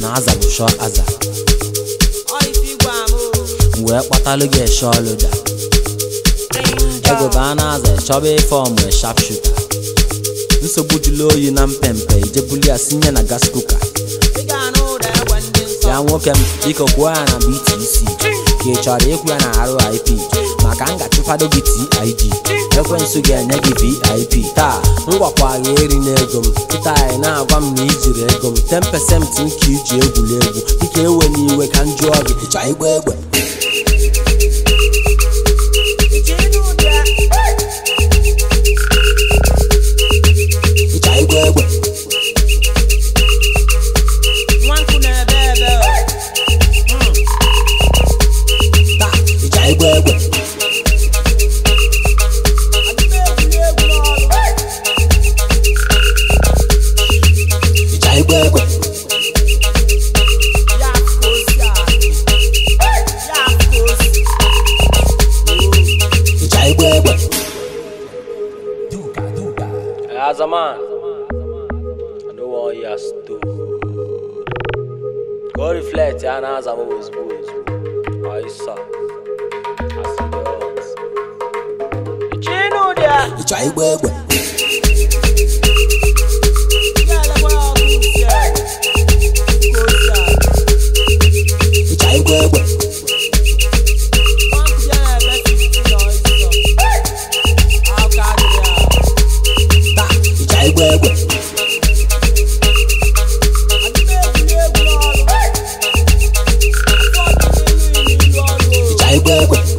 na aza bụ shọ aza m wee kpatalụ gị eshe ọlụda ego baa na aza chọba ife ọmụ shap shuta nsogbu jụlụ oyi na mpempe ijebuli ya sinye na gas kuka ya nwoke m biko kwuo ya na btc ka ị chọrọ ịkwụ ya na rip maka m ga-achụfado gị tid ekwensu ga-enye gị vip taa m gwakwa gị eri n'ego m kịta anyị na-agwa m na ijiri ego m 10% nke iji egwuregwu dịka ewe n'iwe ka m jụọ gị ịchọ igba egbe ịchọ igba egbe taa ịchọ igba egbe ịchọ igba egbe ịchọ igba egbe As a man, I don't want you stood. Go reflect, and as I'm always boys. I saw. I see the odds. Ịchọ igba egbe ịchọ igba egbe taa ịchọ igba egbe ịchọ igba egbe